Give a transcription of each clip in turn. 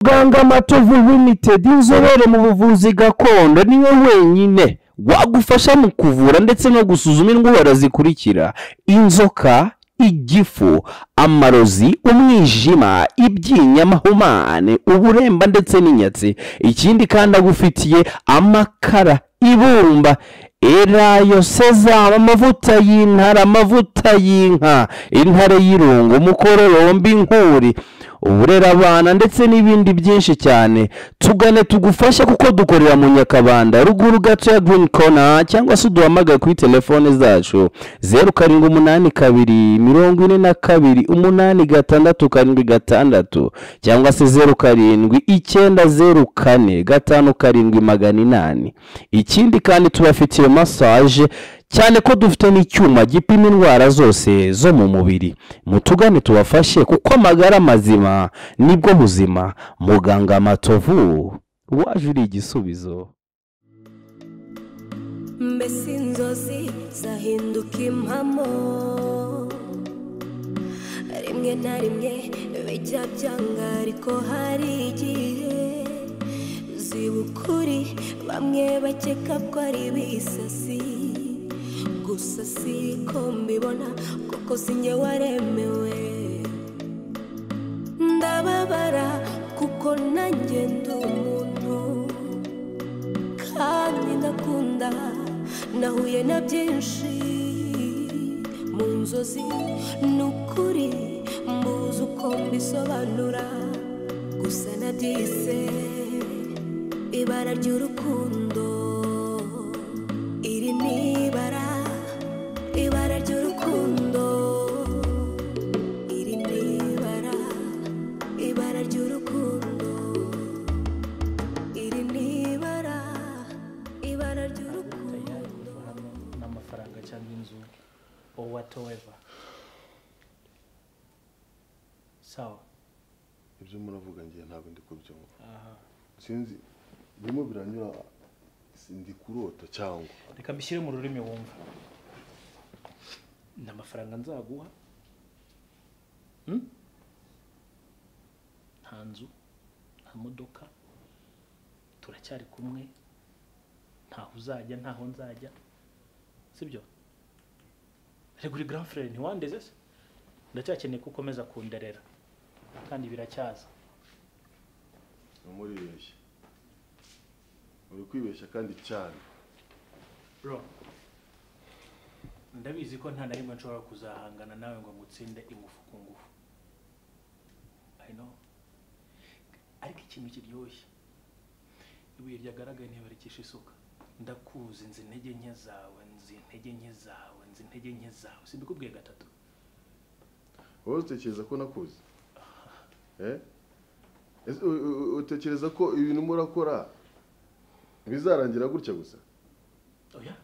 Muganga Matovu Limited inzobere mu buvuzi gakondo niwe wenyine wagufasha mu kuvura ndetse no gusuzuma indwara zikurikira inzoka igifu amarozi umwijima ibyinya amahumane uburemba ndetse n'inyatsi ikindi kandi agufitiye amakara ibumba erayo sezamu amavuta y'intare amavuta y'inka intare y'irungu umukororomba inkuri uburera abana ndetse n'ibindi byinshi cyane tugane tugufashe kuko dukorera mu nyakabanda ruguru gato ya girini kona cyangwa se uduhamagare kuri telefone zacu zeru karindwi umunani kabiri mirongo ine na kabiri umunani gatandatu karindwi gatandatu cyangwa se zeru karindwi icyenda zeru kane gatanu karindwi magana inani ikindi kandi tubafitiye masaje cyane ko dufite n'icyuma gipima indwara zose zo mu mubiri mutugane tubafashe kuko amagara mazima nibwo buzima muganga matovu waje uri igisubizo mbese inzozi zahinduka impamo rimwe na rimwe bijya byanga ariko hari igihe ziba ukuri bamwe bakeka ko ari ibisasi gusa siko mbibona kuko sinjye waremewe ndababara kuko nanjye ndi umuntu kandi ndakunda nahuye na byinshi mu nzozi ni ukuri muzi uko mbisobanura gusa nabyise ibara ry'urukundo iri ni ibara ibara ry'urukundo iri ni ibara ibara ry'urukundo iri ni ibara ibara ry'urukundo n'amafaranga cyangwa inzu or whatever sawa ibyo muravuga ngiye ntabwo ndi kubyumva sinzi birimo biranyura ndi kurota cyangwa reka mbishyire mu rurimi wumva ni amafaranga nzaguha Hmm? nta nzu nta modoka turacyari kumwe ntaho uzajya ntaho nzajya sibyo reka uri grand frere ntiwandeze se ndacyakeneye ko ukomeza kunderera kandi biracyaza namuribeshya uri kwibeshya kandi cyane bro ndabizi ko nta na rimwe nshobora kuzahangana nawe ngo ngutsinde ingufu ku ngufu i know ariko ikintu kiryoshye ibuye ryagaragaye ntibarikisha isuka ndakuzi nzi intege nke zawe nzi intege nke zawe nzi intege nke zawe simbikubwiye gatatu wowe utekereza ko nakuze Eh? Ese u- u- u- utekereza ko ibintu murakora bizarangira gutya gusa oya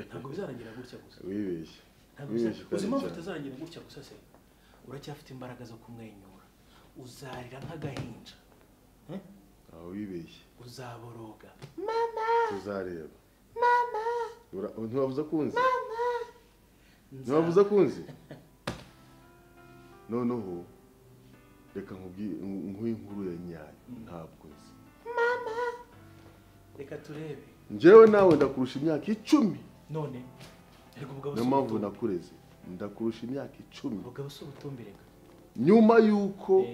ntabwo bizarangira gutya gusa wibeshye Ntabwo wibeshye uzi- kandi uzi impamvu cyane. utazarangira gutya gusa se uracyafite imbaraga zo kumwenyura uzarira nk'agahinja Eh? aho wibeshye uzaboroga tuzareba mama ntiwabuze akunzi ntiwabuze akunzi noneho reka nkubwire nkuhe inkuru ya nyayo ntabwo nzi reka turebe njyewe nawe ndakurusha imyaka icumi none reka umugabo niyo mpamvu nakureze ndakurusha imyaka icumi umugabo si ubutumbereka nyuma y'uko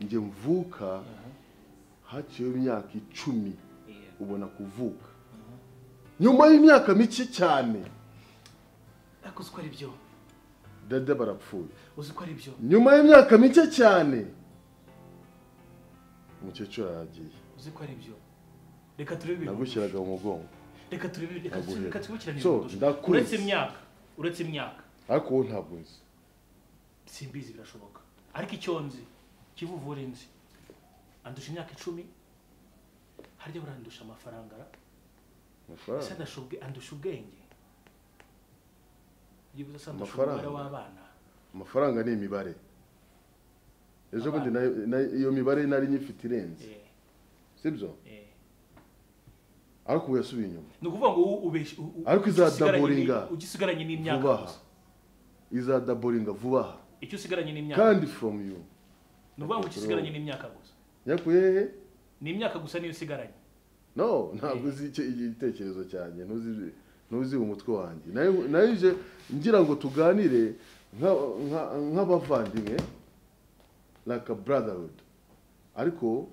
njye mvuka haciyeho imyaka icumi ubona kuvuka nyuma y'imyaka mike cyane ariko uzi ko ari byo dada barapfuye uzi ko ari byo nyuma y'imyaka mike cyane umukecuru aragiye uzi ko ari byo reka turebe ibintu nagushyiraga mu mugongo reka turebe reka Naguhera. reka twibukirane So, ibintu kurusha. ndakuretse. uretse imyaka uretse imyaka ariko wowe ntabwo nzi simbizi birashoboka ariko icyo nzi kivuvura inzi andusha imyaka icumi harya burandusha amafaranga ra? ese amafaranga andasha ubwe- andusha ubwenge byibuze se andusha Amafaranga. umubare w'abana amafaranga ni imibare ejo bundi nayo- nayo- iyo mibare nari nyifite irenze Eh, sibyo eh. ariko ubu yasubiye inyuma ni ukuvuga ngo u- ubesh- u- u- Ariko ugisigaranye ni- izadaboringa. ugisigaranye n'imyaka vuba aha gusa. izadaboringa vuba aha icyo usigaranye n'imyaka kandi from you ni ukuvuga ngo ugisigaranye n'imyaka gusa yakuye hehe ni imyaka gusa niyo usigaranye no ntabwo uzi icyo igitekerezo cyanjye ntuzi ntuzi umutwe wanjye Nayo- nayo ije ngira ngo tuganire nka- nka- nk'abavandimwe like a brotherhood ariko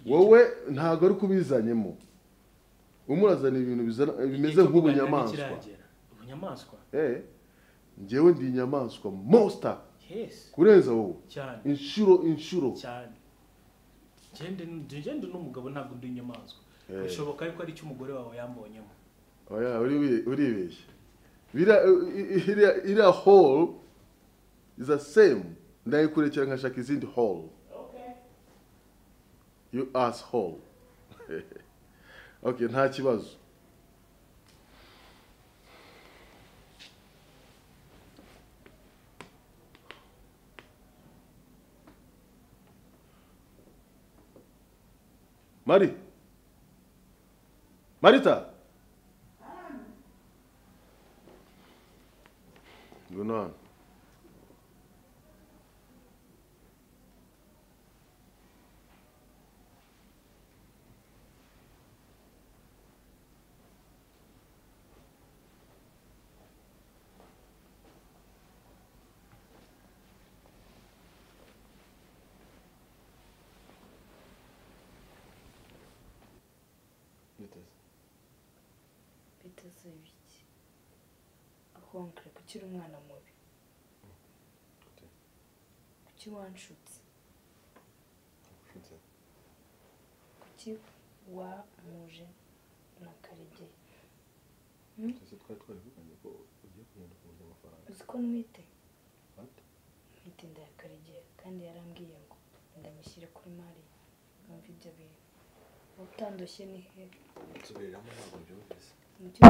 wowe ntabwo ari kubizanyemo umurazana ibintu bizana- bimeze Igihe cyo kuganira nk'ubunyamaswa ntikiragera. ubunyamaswa Eh, njyewe ndi inyamaswa monster yes kurenza wowe cyane inshuro inshuro cyane gende gende n'umugabo ntabwo ndi inyamaswa Eh. bishoboka yuko ari icyo umugore wawe yambonyemo oya uribe- uribeshya Biriya- i- i- iriya iriya hall is the same ndayikurikira nkashaka izindi hall you ass hall okay nta kibazo mari marita ngwino hano biteze biki ahonkere kuki uri umwana mubi kuki wanshutse kuki wamuje na karegeya uzi ko ntwite ntwite inda ya karegeya kandi yarambwiye ngo ndamushyire kuri mariya mwumve ibyo bintu wowe utandoshye ni he mucyo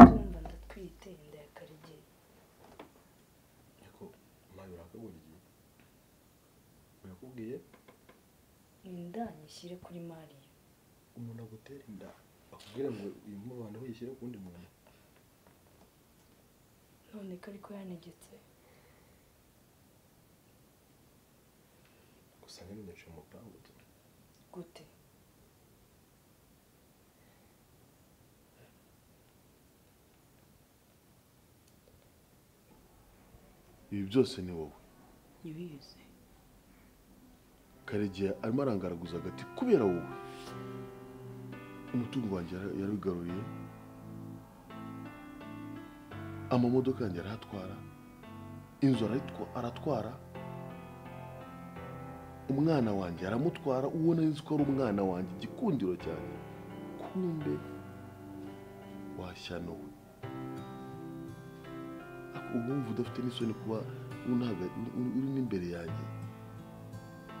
tumva ndatwite inda ya karegeya yakubwiye inda nyishyire kuri mariya umuntu agutera inda akubwira ngo uyu mubano wishyire ku wundi muntu none ko ariko yanegetse gusa ntibinyuce mu pangu gute ibi byose ni wowe ntibizi karegeya arimo arangaraguza agati kubera wowe umutungo wanjye yara- yarabigaruriye amamodoka yanjye arahatwara inzu arayitwa- aratwara umwana wanjye aramutwara uwo nari nzi ko ari umwana wanjye igikundiro cyanjye kumbe washyanuwe ariko ubu wumva udafite n'isoni kuba unaga- uri n'imbere yanjye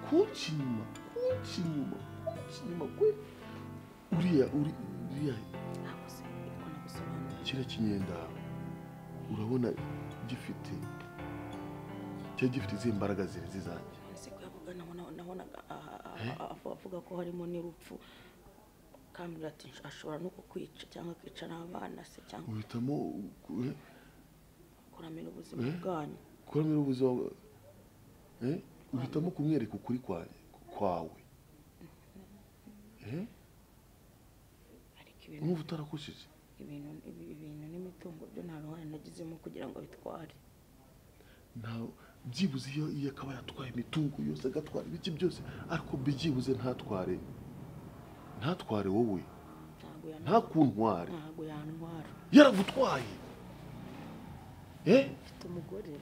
kunshi inyuma kunshi inyuma kunshi inyuma kwe uriya uri uriya ntabwo se ariko nagusobanurira kiriya kinyenda urabona gifite cyari gifite izihe mbaraga zirenze izanjye ese ko yavuga nabona- nabonaga aha- aha- aha- avuga ko harimo n'urupfu kambwira ati ashobora no kukwica cyangwa akica n'abana se cyangwa uhitamo eh, kuramira ubuzima Eh? bwanyu kuramira ubuzima bwa- eh, uhitamo kumwereka ukuri kwa- kwawe Eh, ariko ibintu n'ubu utarakoshije ibintu ibi- ibintu n'imitungo byo nta ruhare nagizemo kugira ngo bitware nta byibuze iyo iyo akaba yatwaye imitungo yose agatwara ibiki byose ariko byibuze ntatware ntatware wowe ntabwo nta yantwara kuntware ntabwo yantwara yaragutwaye eh mfite umugore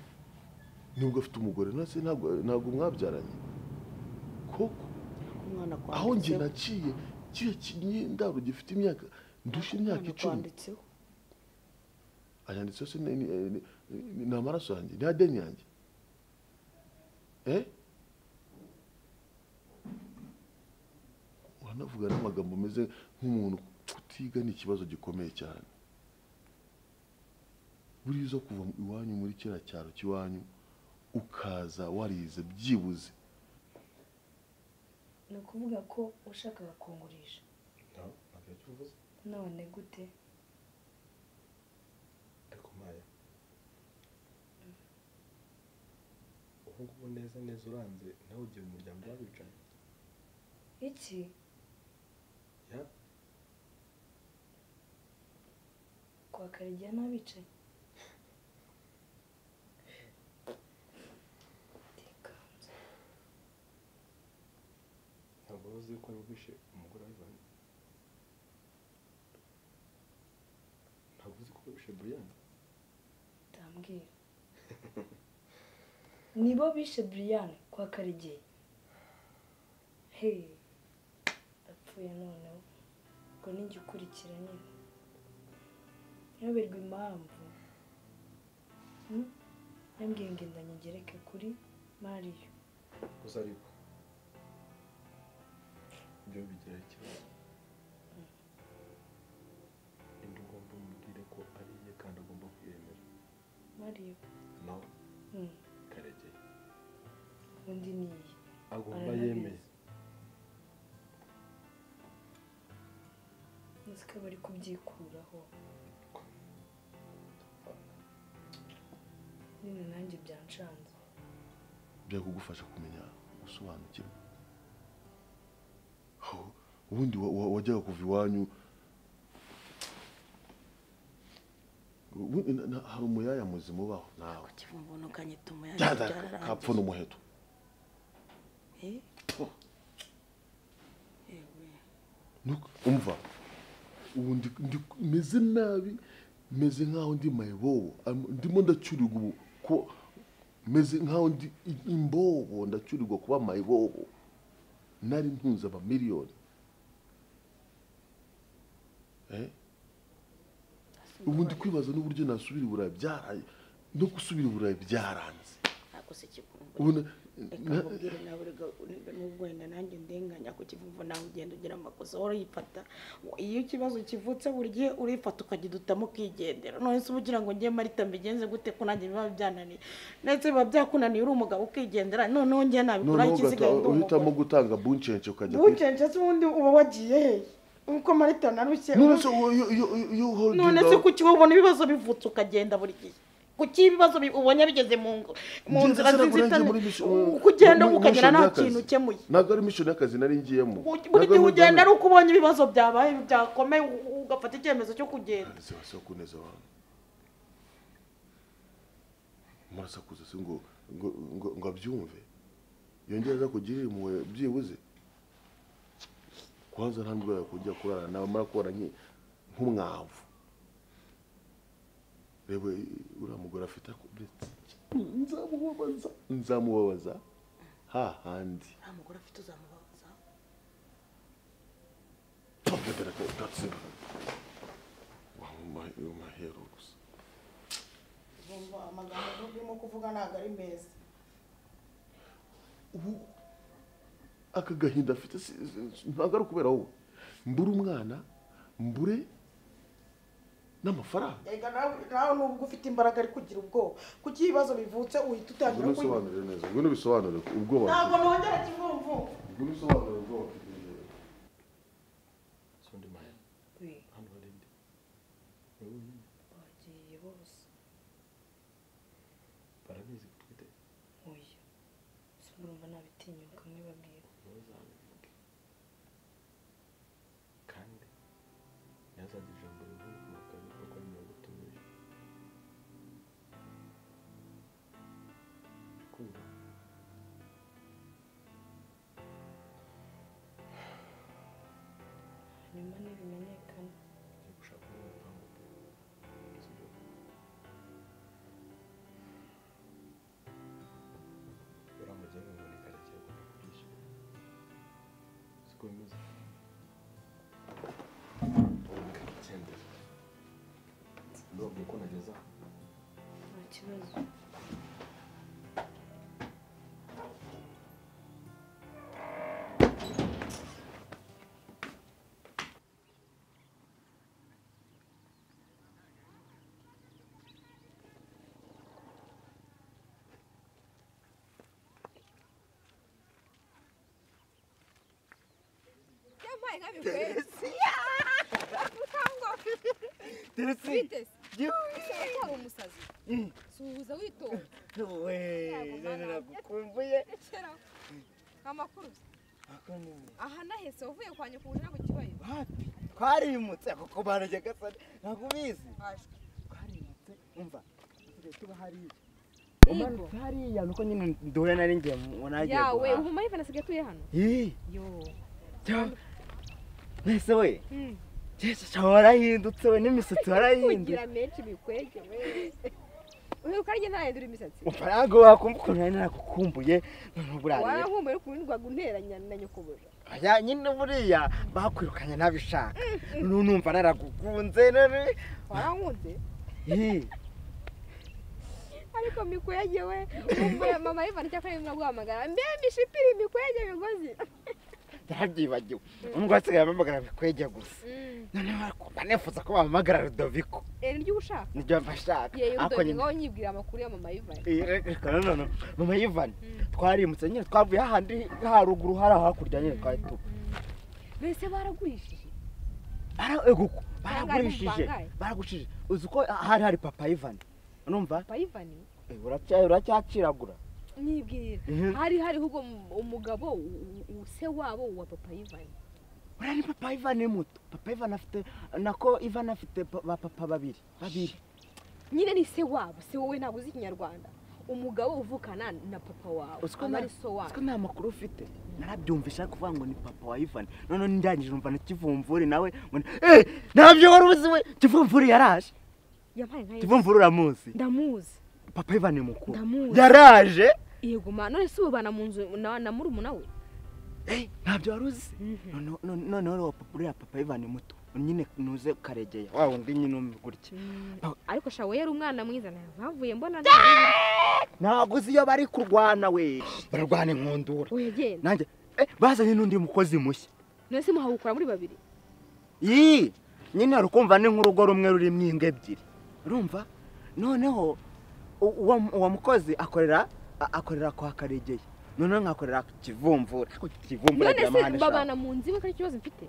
nubwo afite umugore nase ntabwo ntabwo mwabyaranye koko umwana aho njye kwanditseho naciye kiriya kinyendaro gifite imyaka ndusha imyaka umwana icumi kwanditseho ayanditseho se ni- ni- ni- ni ni amaraso yanjye ni adeni yanjye eh uranavuga n'amagambo ameze nk'umuntu kutiga ni ikibazo gikomeye cyane buriya uza kuva iwanyu muri kiriya cyaro cy'iwanyu ukaza warize byibuze ni ukuvuga ko ushakaga kungurisha ntabwo icyo uvuze none gute ariko maya ubu ngubu neza neza uranze nawe ugira umuryango w'abicaye iki ya kwa karegeya n'abicaye Ndikanze. ntabwo wari uzi ko yogoshe umugore wa Ivan ntabwo uzi ko yogoshe Brian ndambwira nibo bishe Brian kwa Karegeya hey apfuye noneho ngo nijya ukurikira nyine ntiyoberwe impamvu Hmm? yambwiye ngo inda nyigereke kuri mariyo gusa ariko ibyo bigira ikibazo indi ugomba umubwire ko ari iye kandi agomba kwiyemera mariyo nawe Hmm, karegeye undi niye agomba Aranabizi. yemeye uzi ko bari kubyikuraho nyine nanjye byanshanze byari kugufasha kumenya gusobanukirwa aho ubundi wa- wa- wajyaga kuva iwanyu Ubundi na- na- hari umuyaya muzima ubaho nawe kivumbuno kanyituma byada kapfuna umuheto Nuko, umva ubu ndi- ndi- meze nabi meze nk'aho ndi mayibobo Am- ndimo ndacurirwa ubu ko meze nk'aho ndi i- imbobo ndacurirwa kuba mayibobo nari ntunze amamiliyoni Eh? ubu ndi kwibaza n'uburyo nasubira i burayi byaraye no gusubira i burayi byaranze ntabwo se kivumbuno ubona reka na- nkubwire nawe rega nubwo wenda nanjye ndenganya ku kivuvu nawe ugenda ugira amakosa wari uyifata iyo ikibazo kivutse buri gihe urifata ukagidutamo ukigendera none se uba ugira ngo njye marita mbigenze gute ko nanjye biba byananiye ndetse biba byakunaniye uri umugabo ukigendera noneho njye nabikora noneho ikisigaye ugahita- ndi uhitamo umugore gutanga buncence ukajya kuri bucence se ubundi uba wagiye hehe uko marita narushye none se uwo- iyo- iyo- iyo- iyo holding none se up- ku kiba ubona ibibazo bivutse ukagenda buri gihe ku cy'ibibazo bi- ubonye bigeze mu ngo- mu Ngiye nzira gusara kurangira z'inzitane muri mission- mu- ukugenda muri- ukagera mission nta y'akazi. kintu ukemuye ntabwo ari mission y'akazi nari ngiyemo buri gihe ugenda ari uko ubonye ibibazo byabaye byakomeye u- u- ugafata icyemezo cyo kugenda se kuneza abantu murasakuza se ngo ngo ngo ngo abyumve yongere aza kugirira impuhwe byibuze kwanza nta ndwara yakongera kurara nawe amara kubara nke- nk'umwavu reba uriya mugore afite akomeretse nzamubabaza nzamubabaza hahandi nta mugore afite uzamubabaza Topfebedeke utatsinda umahero gusa Urumva amagambo urimo kuvuga ntabwo ari meza ubu aka gahinda afite si- si- ntabwo ari ukubera wowe mbure umwana mbure n'amafaranga Erega nawe- nawe nubwo ufite imbaraga ari kugira ubwoba kuki ibibazo bivutse uhita utangira kwibuka neza ngwino ubisobanure ubwoba ntabwo nongera kivumvu ngwino ubisobanure ubwoba si undi mahera we hano hari indi ni wowe nyine bagiye bose barabizi ko utwite oya si urumva nabitinyuka mwibabwira ntuzabivuge kandi ntihazagira ijambo rivuga ukabivuga ko ari mirongo utumije kumva hanyuma ntibimenyekana ugiye gushaka undi mupangu pe sibyo uramugenge ngo ni karekeye agomba kubyishyura siko bimeze karekendera ndababwiye ko nageze aha nta kibazo suhuza witonda we Ntabwo none mbana. nagukumbuye rekeraho amakuru ako ni mwe aha nahese wavuye kwa nyoko uje ku kibayo hafi twarimutse kuko barajya gasana ntabwo ubizi twarimutse umva tuba tuba hariya umanutse hariya nuko nyine nduwe nari ngiye mu nagiye yawe guhaha uhuma yivana asigaye atuye hano Ih, yo cya- mbese we Mm. cyese cyawe warahindutse we n'imisatsi warahindutse kugira menshi bikwege we uheruka ari ntahindura imisatsi ntabwo wakumva ukuntu nari naragukumbuye noneho buriya warankumbuye uri kuwindwaga unteranya na nyokobuja Oya, nyine buriya bakwirukanye ntabishaka n'ubu numva naragukunze none warankunze Ih, ariko mikwege we ukumbuye mama yivana icyakora rimwe guhamagara mbe mishipiri mikwege migozi yarabyibagiwe nubwo hasigaye amamagara bikwege gusa noneho barakumva nifuza ko bahamagara rudoviko eri ry'uwo ushaka nibyo bashaka yewe ariko nyine udonga we nyibwira amakuru ya mama yivana Eh, reka noneho mama yivani twarimutse nyine twavuye hahandi haruguru hari hakurya nyine twari tuba mbese baragurishije Bara- ego ko Bangahe, baragurishije bangahe? baragushije uzi ko hari hari papa yivani urumva papa yivani Eh, uracya- uracyaciragura nibwira Mhm. hari hariho ubwo mu- umugabo u- u- se wabo wa papa yivani buriya ni papa ivani muto papa ivani afite nako ivani afite pa- ba papa babiri babiri nyine ni se wabo se wowe ntabwo uzi ikinyarwanda umugabo uvukana na papa wawe Uzi ko aba nta- ari so uzi ko wabo nta makuru ufite narabyumvisha kuvuga ngo ni papa wa ivani noneho ndangije numva na kivumvuri nawe ngo ni- eh ntabyo wari uzi we kivumvuri yaraje yampaye nka yesu kivumvuri uramuzi ndamuzi papa ivani mukuru Ndamuzi. yaraje yego ma none se ubana mu nzu na na murumuna we Eh, ntabyo wari uzi Noneho- none- noneho uriya papa- uriya papa ivani muto nyine nuze karegeya wa wundi nyine umugurya ariko sha we yari umwana mwiza navuye mbona ntabwo uzi iyo bari kurwana we bararwana inkundura we yagenda nanjye eh, bazanye n'undi mukozi mushya none se muhawukura muri babiri yi nyine hari ukumva ni nk'urugo rumwe rurimo imbwa ebyiri urumva noneho u- uwo uwo mukozi akorera a- akorera kwa karegeye noneho nkakorera ku kivumvura Ariko kivumvura none agira amahane se eshanu babana mu nzu imwe ko ari ikibazo mfite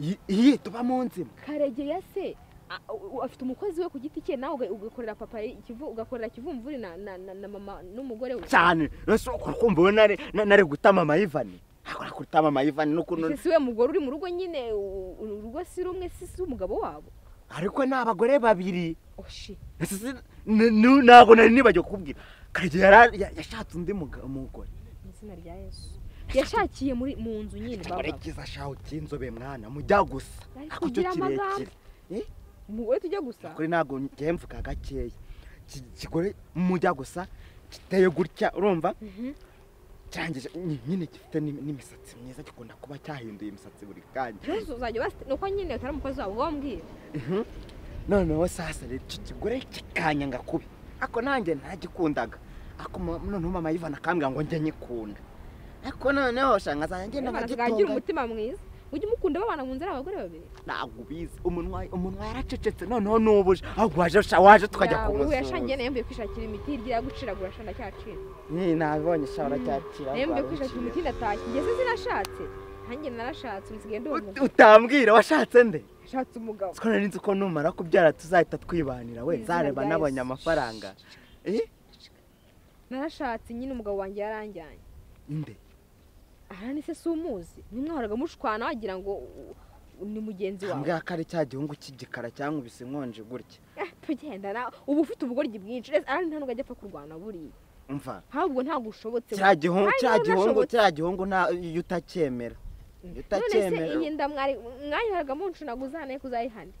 Yi- yi tuba mu nzima karegeya se a- u- afite umukozi we ku giti cye nawe uga- ugakorera papa ikivu ugakorera kivumvuri na na na na mama n'umugore we cyane nose ukora kumva ubu nari na- nari gutama amayivani akora gutama amayivani n'ukuntu Ese si we mugore uri mu rugo nyine u- u- urugo si rumwe si si umugabo wabo ariko ni abagore babiri oshi Ese si- ni- ni- ntabwo nari nibagiwe kukubwira karegeya yara- ya- yashatse undi muga- umugore mu izina rya yesu yashakiye muri mu nzu nyine baba murekiza shaho cy'inzobe mwana mujya gusa Nari ako cyo kugira amagambo. kirekire Eh, umugore tujya gusa kuri ntabwo ngiye mvuga gakeya Iki kigore mujya gusa giteye gutya urumva cyangije ny- nyine gifite n'im- n'imisatsi myiza gikunda kuba cyahinduye imisatsi buri kanya Yesu uzajya basi nuko nyine utari umukozi wabo wambwira noneho sasa rero icyo kigore kikanyanga kubi ako nanjye ntagikundaga ako ma- noneho mama yivana akambwira ngo njye nyikunda ariko noneho shanga zanjye Imana tukagira n'abagitunga umutima mwiza ujye umukunda babana mu nzu ari abagore babiri ntabwo ubizi umunwa umunwa yaracecetse noneho n'ubuje ahubwo waje sha- waje tukajya Yawe, we yashangiye kumusuhuza nayo yambuye kwishakira imiti hirya yaguciragura shana cyacira ni nabibonye sha uracyakira nayo yambuye rwara kwishakira imiti uciye. ndatashye ngeze zinashatse nanjye narashatse usigaye Ut- ndumva utambwira washatse nde ashatse umugabo siko nari nzi ko numara kubyara tuzahita twibanira we Mu izina nzareba rya nabonye Yesu. amafaranga eh narashatse nyine umugabo wanjye yaranjyanye nde aha ni se si umuzi nimwahoraga mushwana wagira ngo u- u- ni mugenzi wawe mbwira ko ari cya gihungu cy'igikara cyankubise nkonje gutya Eh, tugenda nawe uba ufite ubugoryi bwinshi rero aha nta n'ubwo ajya apfa kurwana buriya umva ahubwo ntabwo ushobotse cya gihungu Kandi cya niba gihungu udashobotse- cya gihungu nta iyo utacyemera iyo none se utacyemera iyi nda mwari mwayihoraga muncunaguza nayo kuzayihana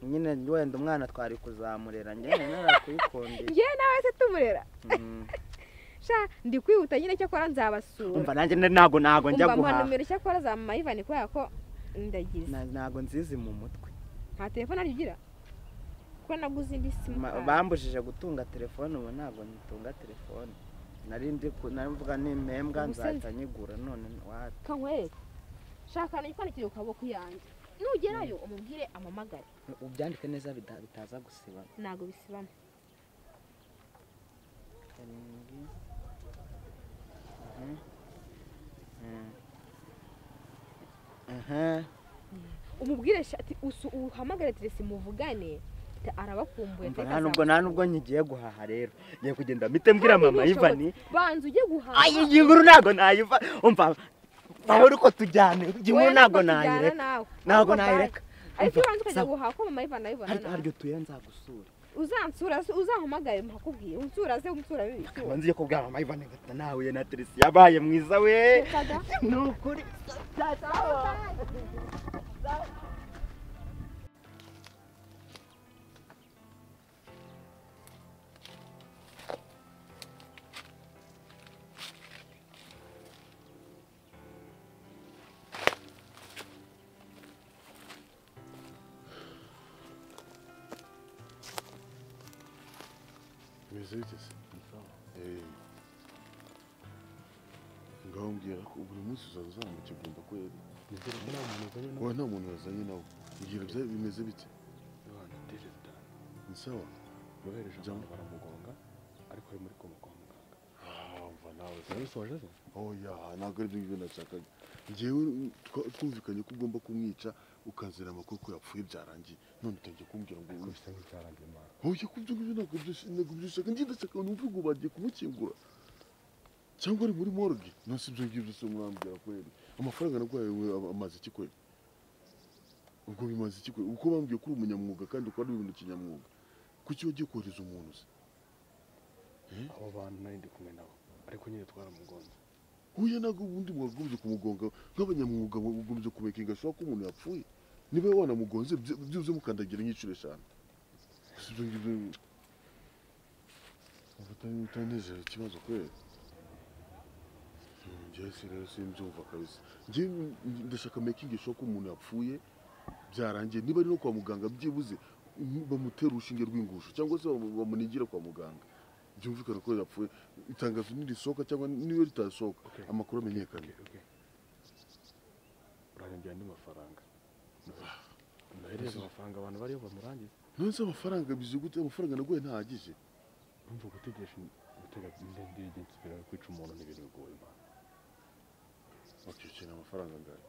nyine wenda umwana twari kuzamurera njyewe narakuyikundira njyewe nawe se tumurera sha ndi kwihuta nyine cyakora nzabasura umva nanjye ntabwo ntabwo njya umva mpa guhaha nomero icyakora za mama yivani kubera ko ndagize Na- ntabwo nzizi mu mutwe nta telefone ariyo ugira kuko naguze indi Ma- simukadi bambujije gutunga telefone ubu ntabwo ntunga telefone nari ndi ku- nari mvuga n'impembwa Ubu se- nzahita nyigura none wapi kankwereka shaka n'ikwandikire ku kaboko yanjye nugerayo umubwire amamagare ubyandike neza bita- bitaza gusiba ntabwo bisibana karindwi Mhm. Mhm. Aha. umubwire sha- ati usu uhamagare teresi muvugane ati arabakumbuye Umva, ariko nta nubwo nta azamuka." nubwo nkigiye guhaha rero ngiye kugenda mpite mbwira Kandi mama ntibishobotse. ivani banza ujye guhaha iyi nkuru ntabwo nayiva umva nawe uriko tujyane kimwe Wewe ntabwo ntabwo tujyana nayireka nawe. ntabwo Ariko bye. nayireka ariko iyo Umva, wanze ukajya sawa. guhaha ko mama yivana yivana hari- haryo nawe tuye nzagusura uzansura uzahamagare mpakubwire unsuraze unsura bibi nkaba nziye kubwira mama ivana ngata nawe na teresi yabaye mwiza we Rekaga. ni ukuri bimeze bite se Eh. ngaho mbwira ko buri munsi uzaba uzamukigomba ko yari wa nta muntu wazanye nawe mbwira bya bimeze bite ni sawa yohereje Jambo. abantu baramugonga ariko ari muri koma kwa muganga wumva nawe wari usoje se oya ntabwo ari byo ngibyo nashakaga ngewe twa- twumvikanye ko ugomba kumwica ukanzanira amakuru ko yapfuye byarangiye none utangiye kumbwira ngo ariko bisa nk'icyarangiye imana oya ko ibyo ngibyo ntabwo byose- ntabwo byashaka njye ndashaka numve ngo bagiye kumukingura cyangwa ari muri morgue nasi ibyo ngibyo se mwambwira kweri amafaranga naguhaye wowe amaze iki kweri ubwo bimaze iki kweri uko bambwiye ko uri umunyamwuga kandi ukora n'ibintu kinyamwuga kuki wagiye kohereza umuntu se abo bantu nari ndi kumwe nabo ariko nyine twaramugonze huye ntabwo ubundi mwagombye kumugonga nk'abanyamwuga mugombye kumekinga ashobora ko umuntu yapfuye niba wanamugonze byi- byibuze mukandagira nk'inshuro eshanu si ibyo ngibyo Ubuta- utanejera ikibazo kweri Hmm, njyewe si rero simbyumva kabisa njye ndashaka mekingi ashobora ko umuntu yapfuye byarangiye niba ari no kwa muganga byibuze mm, bamutere urushinge rw'ingusho cyangwa se bamu- bamunigire kwa muganga byumvikana ko yapfuye itangazo nirisohoka cyangwa niyo ritasohoka amakuru amenyekane uranyongera andi mafaranga nohereza amafaranga abantu bariyo bamurangize nonese amafaranga bize gute amafaranga naguye ntahagije urumva gutegesha gutega indege igenzi birawe kwica umuntu n'ibintu bigoye imana okay ukeneye amafaranga angahe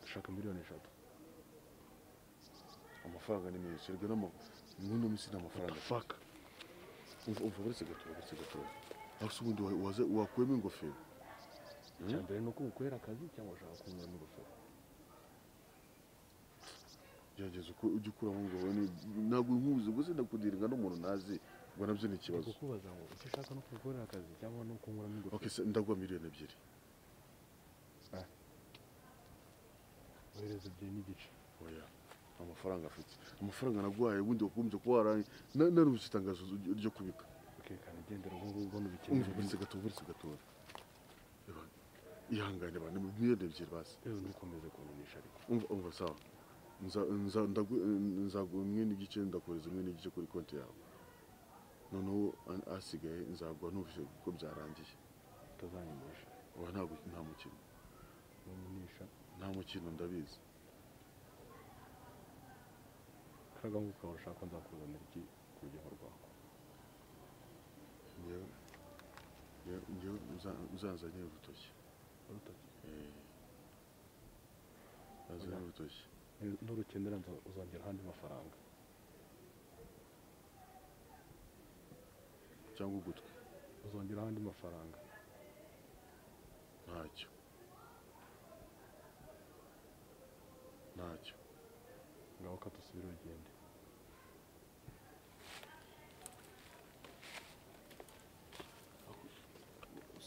dushaka miliyoni eshatu amafaranga ni menshi erega n'ama- n'uno minsi ni amafaranga faka umva umva uretse gatoya uretse gatoya aho se ubundi wa- waza- wakuyemo ingofero icya mbere ni uko ukwera akazi cyangwa ushaka kunyura n'urufero gerageza uko ujye ukuramo ngo ubone ntabwo nkuzi gusa ndakudiringa n'umuntu ntazi ubwo nabyo ni ikibazo kukubaza ngo icyo ushaka ni ukugukorera akazi cyangwa ni ukunyura n'ingofero okay se ndagwa miliyoni ebyiri ohereza ebyiri n'igice oya amafaranga afite amafaranga naguhaye ubundi wakumbye kuba waraye na- narubuze itangazo ryo kubika ukekana igendera ubu ngubu ubona umva ubikeneye uretse gatoya uretse gatoya Reba, ihangane bane miliyoni ebyiri basi yewe ntukomeze kumenyesha ariko umva umva sawa Nza- nza- ndagu- nzaguha imwe n'igice ndakohereza imwe n'igice kuri konti yawe noneho a- asigaye nzaguha ntuvise ko byarangiye utazanyumisha oya ntabwo nta mukino numunisha nta mukino ndabizi karaga ngo ukaba ushaka nzakuzanira iki ku rugendo rwawe Ngewe- ngewe- ngewe uza- uzanzanire urutoki urutoki uzanzanire urutoki Ni- nurukenera nza- uzongera ahandi mafaranga cyangwa ugutwi uzongera ahandi mafaranga ntacyo ntacyo ngaho ka dusubire urugendo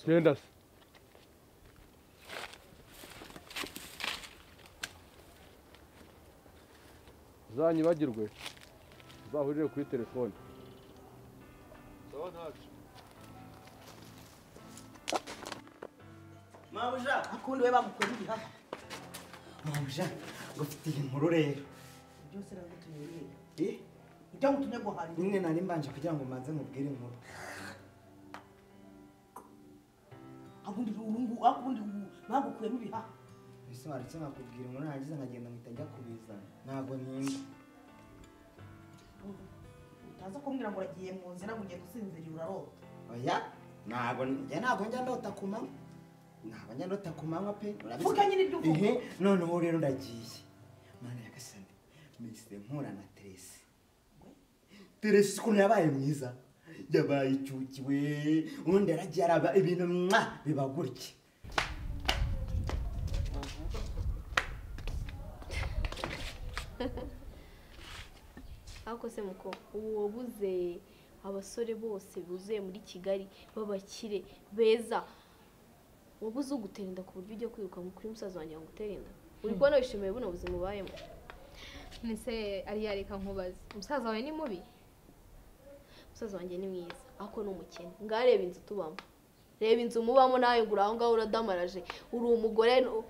genda se uzanyibagirwe uzahurire kuri telefone mabuja ukundi we bagukora ibihaha mabuja ngufitiye inkuru rero byose nagutumye yiga Eh, ibyo ngutumye guhahira nyine nari mbanje kugira ngo manze nkubwire inkuru abundi urungu akundi bagukuyemo ibihaha ese waretse nkakubwira inkuru narangiza nkagenda mpita njya kubizana ntabwo ntinda utaza kumbwira ngo uragiye mu nzira ngo ugenda usinziriye urarota oya ntabwo njya ntabwo njya ndota ku manywa ntabwo njya ndota ku manywa pe urabizi. Vuga nyine ibyo uvuga. Ehe, noneho rero ndagiye mana yagasane mbese mpura na teresi teresi ukuntu yabaye mwiza yabaye icyukiwe undi aragiye araba ibintu mwa biba gutya ariko se muko ubu wabuze abasore bose buzuye muri kigali b'abakire beza wabuze ugutera inda ku buryo ujya kwiruka ngo kuri musaza wanjye ngo utere inda uri kubona wishimiye buno buzima ubayemo nese ariya reka nkubaze umusaza wawe ni mubi umusaza wanjye ni mwiza ariko ni umukene ngaho reba inzu tubamo reba inzu mubamo nawe ngo uri aho ngaho uradamaraje uri umugore nu-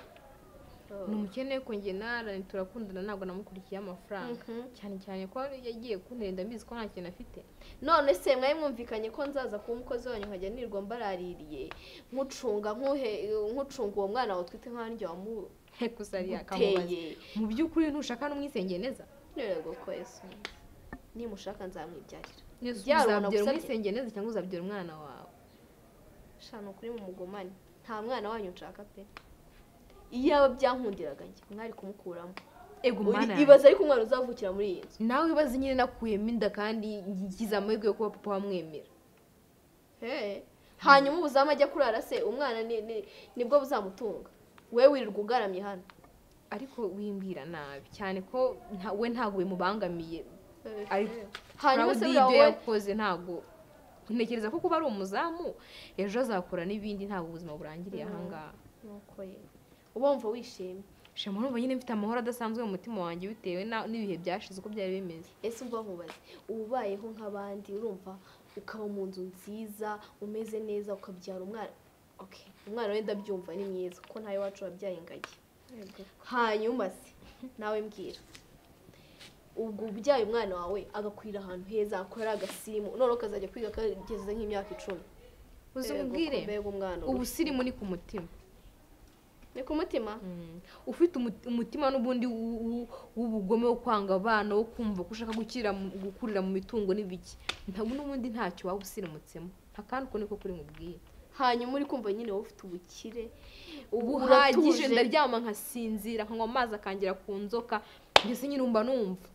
ni umukene ko njye narani turakundana ntabwo namukurikiye amafaranga cyane cyane ko yagiye kunterenda mbizi ko nta kintu afite none se mwari mwumvikanye ko nzaza kuba umukozi wanyu nkajya nirwa mbaraririye nkucunga nkuhe- nkucunga uwo mwana wawe utwite nka njye gusa ariya kamubaze mu by'ukuri ntushaka n'umwisengeye neza yego ko yesu nimushaka nzamwibyarira uzabyara umwisengeye neza cyangwa uzabyara umwana wawe shana ukuri mu mugomane nta mwana wanyu nshaka pe iyaba byankundiraga njye mwari kumukuramo Ego Uri- mana yanjye. ibaza ariko umwana uzavukira muri iyi nzu nawe ibaze nyine nakuyemo inda kandi ngize amahirwe yo kuba papa wamwemera He. hanyuma ubuzamu ajya kurara se umwana ni- ni- nibwo buzamutunga we wirirwa ugaramye hano ariko wimbwira nabi cyane ko nta- we ntabwo bimubangamiye Ari- hanyuma se Proud buriya y'ibyo wowe yakoze ntabwo ntekereza ko kuba ari umuzamu ejo azakora n'ibindi ntabwo ubuzima burangiriye Mhm. ahangaha nuko yewe uba wumva wishimye shema urumva nyine mfite amahoro adasanzwe mu mutima wanjye bitewe na- n'ibihe byashize uko byari bimeze ese umva nkubaze uba ubayeho nk'abandi urumva ukaba mu nzu nziza umeze neza ukabyara umwana Okay, umwana wenda byumva ni mwiza kuko ntawe wacu wabyaye ingagi hanyuma se nawe mbwira ubwo ubyaye umwana wawe agakwira ahantu heza akorera agasimu noneho kazajya kwiga kageze nk'imyaka icumi uzi Erega umbwire uko mbega umwana urushya. ubusirimu ni ku mutima ni ku mutima ufite umu- umutima n'ubundi w'u- w'u- w'ubugome wo kwanga abana wo kumva ko ushaka gukira mu- gukurira mu mitungo n'ibiki ntabwo n'ubundi ntacyo waba usirimutsemo akandi uko niko kuri mubwiye hanyuma uri kumva nyine wowe ufite ubukire ubu buhagije uratuje. ndaryama nkasinzira nkanywa amazi akangira ku nzoka mbese nyine umba numva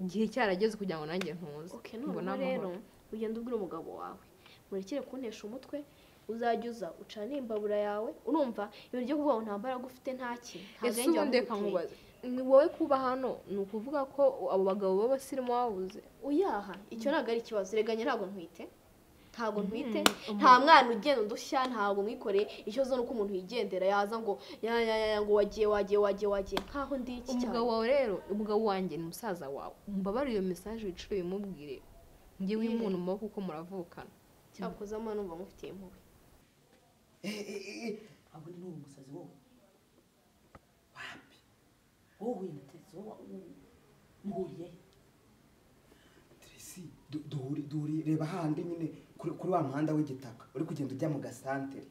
igihe cyarageze kugira ngo nanjye ntuze mbone noneho amahoro rero ugenda ubwira umugabo wawe murekere kuntesha umutwe uzajya uza ucane imbabura yawe urumva ibintu byo kuvuga ngo nta mbaraga ufite nta kintu nta ese bwenge ubundi reka wamuguteye nkubaze ni wowe kuba hano ni ukuvuga ko abo bagabo b'abasirimu wabuze uyaha icyo ntabwo ari ikibazo reganya ntabwo ntwite ntabwo ntwite Mhm. nta mwana ugenda udushya ntabwo mwikoreye icyo zo ni uko umuntu yigendera yaza ngo ya ya ya ya, ngo wagiye wagiye wagiye wagiye nkaho ndi iki cyane umugabo wawe rero umugabo wanjye ni musaza wawe mbabare iyo mesaje wiciro bimubwire njyewe Yeah. umuntu mu maboko uko muravukana cyakoze amano numva mufitiye impuhwe ntabwo ni n'uwo musazi wowe wapi wowe na teresi wowe muhuriye Tracy, du- duhuri duhuri reba handi nyine kuri kuri wa muhanda w'igitaka uri kugenda ujya mu gasantere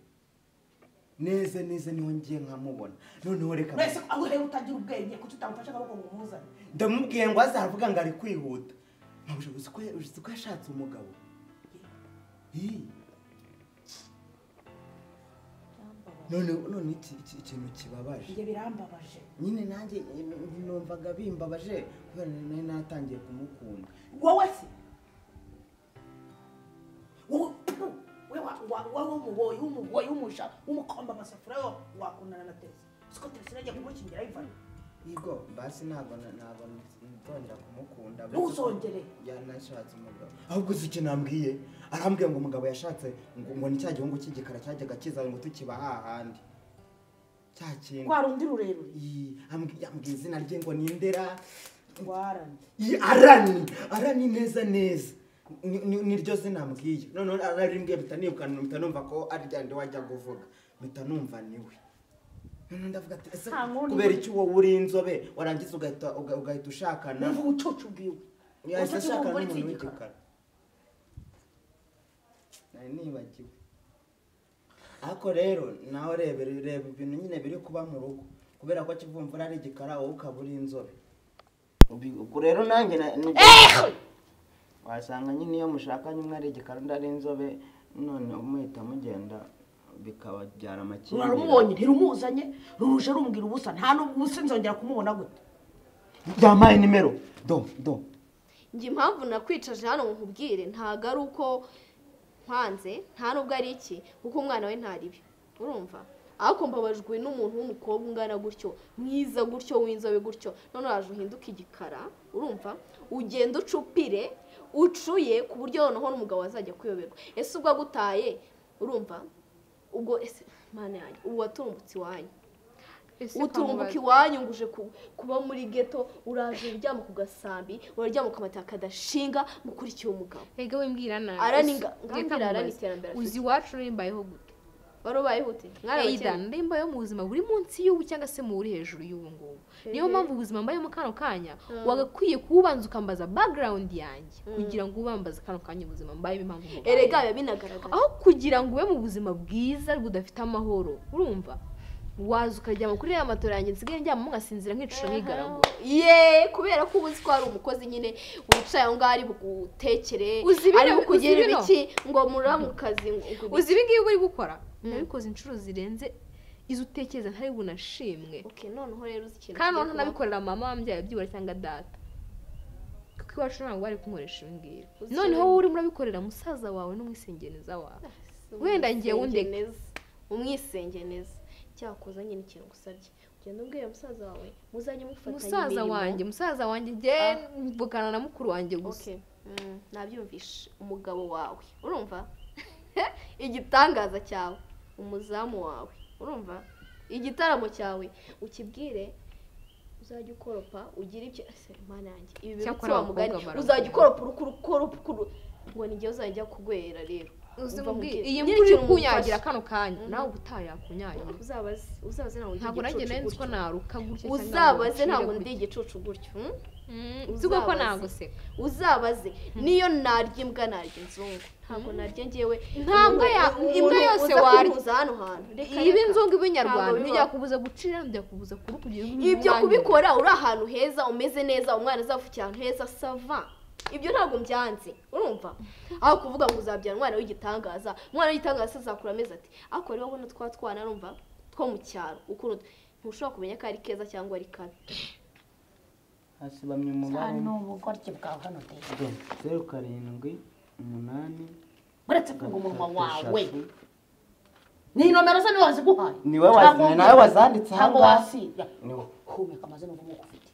neza neza niho ngiye nkamubona noneho reka mwese aho rero utagira ubwenge kuki utamufashe akaboko ngo umuzane ndamubwiye ngo azavuga ngo ari kwihuta ntabwo uzi ko uzi ko yashatse umugabo Ih. none none iki iki- ikintu kibabaje ibyo birambabaje nyine nanjye eh, numvaga bimbabaje kubera nari natangiye kumukunda wowe se wowe pfu, we wa- wa- wowe w'umuboyi w'umuboyi w'umusha w'umukomba amasafuriya wowe wakundana na teresi siko teresi nagiye kumukingira ayivana yego basi ntabwo na- ntabwo nzongera kumukunda ntuzongere Ya, nashatse umugabo ahubwo uzi icyo nambwiye arambwiye ngo umugabo yashatse ngo ngo ni cya gihungu cy'igikara cyajyaga kiza ngo tukiba hahandi cya kintu Kwa rundi rurerure Ii, ambwi- yambwiye izina rye ngo ni ndera warani Ii, arani arani neza neza Ni- ni- niryo zina ambwiye noneho ararimbwiye mpita nirukana mpita numva ko ari ryandi wajya guvuga mpita numva niwe noneho ndavuga ati ese Nta nkuru kubera ni- iki wowe uri inzobe warangiza ugahita uga- ugahita ushakana niba ubucucu ubwiwe yahise Ubucucu ashakana bw'umugore n'umuntu w'igikara. w'igikara nari nibagiwe ariko rero nawe reba reba ibintu nyine biri kuba mu rugo kubera ko kivumvura ari igikara wowe ukaba uri inzobe Ubi- ubwo rero nanjye na- ni- wasanga nyine iyo mushakanye umwe ari igikara undi ari inzobe none muhita mugenda bikababyara amakimbirane urarumubonye ntirumuzanye ruruje rumbwira ubusa nta n'ubusa nzongera kumubona gute yampaye nimero do do njye impamvu nakwicaje hano nkubwire ntabwo ari uko nkanze nta n'ubwo ari iki kuko umwana we ntaribi urumva ariko mbabajwe n'umuntu w'umukobwa ungana gutyo mwiza gutyo w'inzobe gutyo none uraje uhinduke igikara urumva ugenda ucupire ucuye ku buryo noneho n'umugabo azajya kuyoberwa ese ubwo agutaye urumva ubwo ese mwana yanjye ubu waturumbutse iwanyu uturumbuka iwanyu ngo uje ku- kuba muri geto uraje uryama ku gasambi uraryama ukamataka kadashinga mukurikiye umugabo Ega wimbwira nabi. Arani Ese, nga- reka ngambira arani nkubaze. iterambere afite. Uzi iwacu nimbayeho gute? wari ubayeho ute Either ndimbayeho mu buzima buri munsi y'ubu cyangwa se mu buri hejuru y'ubu ngubu. Niyo Ehe. mpamvu ubuzima mbayemo kano kanya Mm. wagakwiye kubanza ukambaza background yanjye Mm. kugira ngo ubambaze kano kanya ubuzima mbayemo impamvu mbayeho. erega biba binagaragara aho kugira ngo ube mu buzima bwiza budafite amahoro urumva waza ukaryama kuri ya matora yanjye nsigaye ndyamamo nkasinzira nk'icucu nk'igaragura ye kubera ko uba uzi ko hari umukozi nyine wicaye aho ngaho ari bugutekere Uzi bino- ari bukugirire uzi bino? ibiki ngo muramukazi uzi ibi ngibi uri gukora nabikoze inshuro zirenze izo utekereza ntari bunashimwe noneho rero uzi ikintu kandi kigiye noneho kubaho. nabikorera mama wambyaye byibura cyangwa data kuko iwacu ntabwo bari kunkoresha ibi ngibi Uzi noneho ikintu- wowe urimo urabikorera musaza wawe n'umwisengeneza wawe wenda ngiye umwisenge wundeke neza umwisenge neza cyakoze nyine ikintu gusabye ugenda ubwira musaza wawe muzajye mufatanya musaza imirimo. wanjye musaza wanjye njye mvugana na mukuru wanjye gusa Okay. Mm, nabyumvishe umugabo wawe urumva igitangaza cyawe umuzamu wawe urumva igitaramo cyawe ukibwire uzajya ukoropa ugira ibyo ese mana yanjye ibi Cyakora birutsi wa mugani abakobwa barakora. uzajya ukoropa urukuru ukoropa ukuru- ngo nijye uzajya ujya kugwera rero uzi Umva mubwire nkubwire. iyi Nyiri mvura iri ikintu kunyagira umufasha. kano kanya Mhm. nawe ubutaha yakunyagira uzabaze uzabaze ntabwo ntabwo ndi nanjye igicucu nari nzi ko gutyo. naruka gutya cyangwa ngo uzabaze ncire ntabwo gutya. ndi igicucu gutyo hmm? uzi ko ko Uzabaze. naguseka. uzabaze niyo narya imbwa narya inzungu ntabwo narya ngewe Nta mbwa ya- umuntu imbwa yose uza warya. kumpuza hano hantu Reka, iba reka. inzungu iba Ntabwo inyarwanda bibaho. ntibyakubuza gucira ntibyakubuza kuru kugira ibyo kubikora uri ahantu heza umeze neza umwana azavukiye ahantu heza sava ibyo ntabwo mbyanze urumva aho kuvuga ngo uzabyara umwana w'igitangaza umwana w'igitangaza azakura amezi ati ariko rero ubona twa twana urumva two mu cyaro ukuntu ntushobora kumenya ko ari keza cyangwa ari kabi hasi bamwe mu Hano barimo ubukoryo bwawe hano uteye zeru karindwi umunani uretse kuba umunwa gatatu, wawe ni nomero ze niwe waziguhaye ni wowe wazi- ni nawe wazanditse aha ntabwo ngaha. wasiga Ni wowe. humeka amazi n'uvuga uko ufite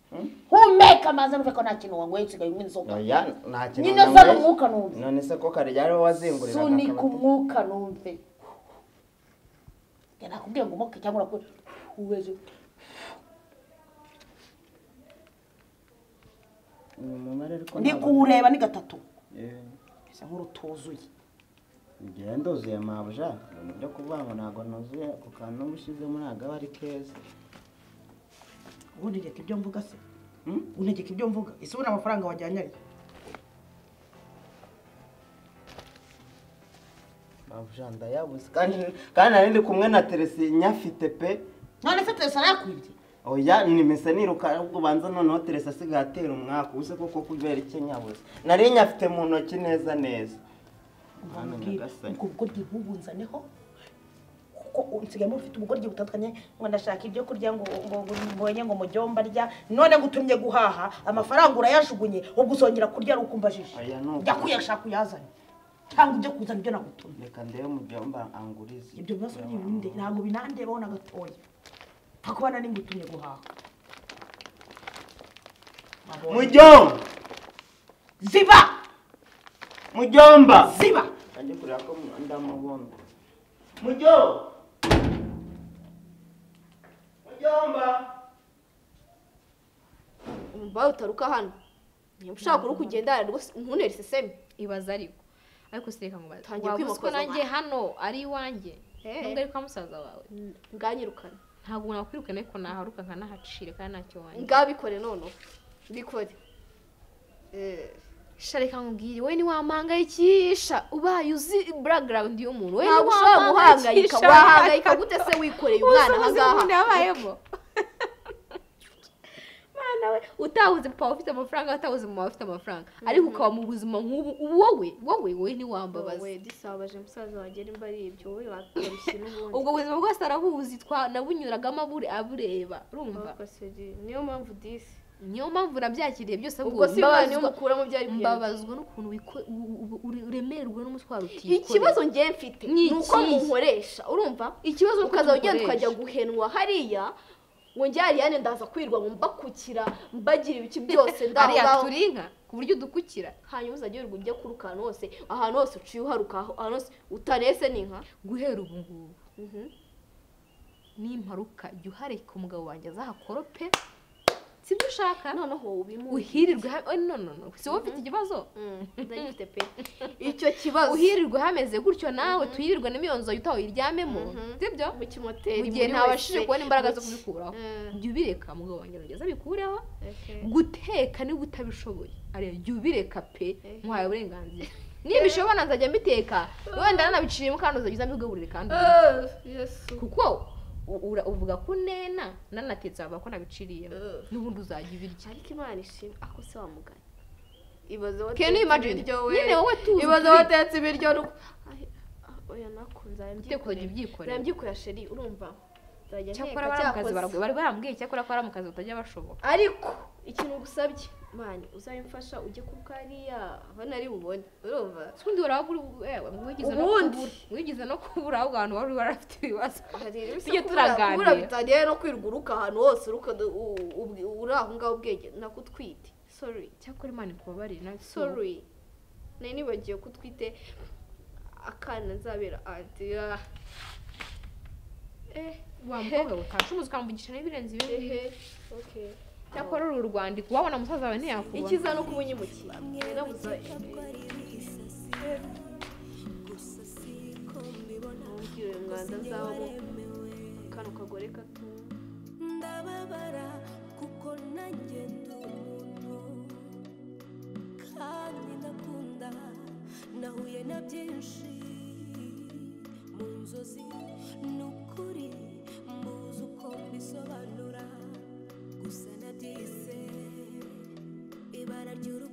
humeka amazi n'uvuga ko nta kintu wanyweye usigaye unywa inzoga oya nta kintu nyine nanyweye. zana umwuka numve none se ko kare yari wazenguriraga sunika akabati. umwuka numve Njye nakubwiye ngo umuke cyangwa urakure ubeze Uyu mubare ariko ndi ntabwo- kuwureba ni gatatu Eh, bisa nk'urutuzuye igihe nduzuye mabuja ibintu byo kuvuga ngo ntabwo nuzuye ku kantu uba ushyizemo ntabwo aba ari keza ubundi reka ibyo mvuga se untegeka ibyo mvuga ese ubona amafaranga wajyanye ari mabuja ndayabuze kandi kandi nari ndi kumwe na teresi nyafite pe none se teresa arayakwibye oya nimese niruka ahubwo ubanza noneho teresi asigaye atera umwaka ubuse koko kubera iki nyabuze nari nyafite mu ntoki neza neza Hano nyagasani. ubwo bugoryi bubunzaneho kuko nsigayemo ufite ubugoryi butandukanye ngo ndashaka ibyo kurya ngo ngo ngo mbonye ngo mujyomba arya none ngutumye guhaha amafaranga urayajugunye ubwo uzongera kurya ari uko umbajije Oya, ni uko- jya kuyashaka uyazane cyangwa ujye kuzana ibyo nagutumye reka ndebe mu byomba angurize ibyo bibazo ni binde ntabwo binandebaho na gatoya hakubana n'ingutumye guhaha mujyomba ziba mujyomba ziba ajye kureba ko ndamubona mujyo mujyomba umva utaruka hano niba ushaka uri kugendana rwose ntunere isesemi ibaza ariko ariko sireka ngo baze Tangiye waba uzi ko kwimakaza nanjye abantu. hano ari iwanjye Eh. nubwo ari kwa musaza wawe nganyirukane ntabwo nakwirukana ariko naharuka nkanahacire kandi ntacyo wanjye ngabikore noneho bikore shareka nkubwire wowe ntiwampangayikisha ubaye uzi background y'umuntu wowe ntabwo ushobora guhangayika wahangayika gute se wikoreye umwana aha umuntu ngaha yabayemo mwana we utabuze papa ufite amafaranga utabuze mama ufite amafaranga ariko ukaba mu buzima nk'ubu wowe wowe wowe ntiwambabaza wowe disabaje musaza wanjye nimba ari ibyo wowe wakarushye n'ubundi ubwo buzima bwose arabuzi twa nabunyuragamo abure abureba urumva Ariko se di- niyo mpamvu disi niyo mpamvu nabyakiriye byose Ubwo si mbabazwa- wowe ukuramo byari bihenda. mbabazwa n'ukuntu wiko- u- u- ure- uremerwa n'umutwaro utikorera ikibazo njye mfite Ni ni uko ikihe? munkoresha urumva Ikibazo ni uko ukaza ugenda mukoresha. ukajya guhenwa hariya ngo njye hariya ndaza kwirwa ngo mbakukira mbagira ibiki byose ndaho Hariya ngaho turi inka ku buryo udukukira hanyuma uzajya wirirwa ujya kwiruka ahantu hose ahantu hose uciye uharuka aho- ahantu hose utarese ni nka guhera ubu ngubu Mhm. nimparuka jya uhareka umugabo wanjye azahakorope si byo ushaka noneho ubimuhe uhirirwe ha- oh, no no no si wowe ufite ikibazo ndagifite pe icyo kibazo uhirirwe hameze gutyo nawe tuyirirwe n'imyonzo utaho uyiryamemo sibyo mu kimoteri mu gihe muri ntabashije wese. kubona imbaraga Mu zo ki- kubikuraho Mm. jya ubireka mugabo wanjye arongeza abikureho Okay. guteka niba utabishoboye areba jya ubireka pe muhaye uburenganzira Eh. niba ishobora nzajya mbiteka wenda nanabiciyemo kandi uzajya uza mbigaburire kandi ubireke. Ah, yesu kuko u- ura- uvuga ko nena nanatetse bavuga ko nabiciriyemo Ugh. n'ubundi uzajya ubirya ariko imana ishimwe ako se wa mugani ibaze Can you imagine? we Nyine wowe tuzi ibaze turi- watetse ibiryo nuko Ay, ah, oya nako Iteko nzayabyikorera ryibyikorera. nzayabyikorera sheri urumva nzajya cyakora nteka bari mu kazi cyakoze. barabwi- bari barambwiye cyakora ko bari mu kazi batajya bashoboka ariko ikintu gusabye mani uzabimfasha ujye ku kariya abana ari bubone urumva ubundi wari wigize no Ubundi. kubura wigize no kubura ahubwo abantu bari barafite ibibazo tujye kubura turaganira bitaniye no kwiruguruka ahantu hose uruka uri aho ngaho ubwenge nakutwite sorry cyakora imana ikubabarire nawe si wowe. sorry nari nibagiwe ko utwite akana nzabera anti ah. eh wa mukobwa we utashoboza ukamuvugisha n'ibirenze ibi ehe okay cyakora uru rwandiko wabona musaza wawe ntiyakubona ikiza no kumunyimukira birabuza mubwira uyu mwanda azabamo akana kagore gato ndababara kuko nanjye ndi umuntu kandi ndakunda nahuye na byinshi mu nzozi ni ukuri mbuze uko mbisobanura gusa nabyise ibara ry'urukundo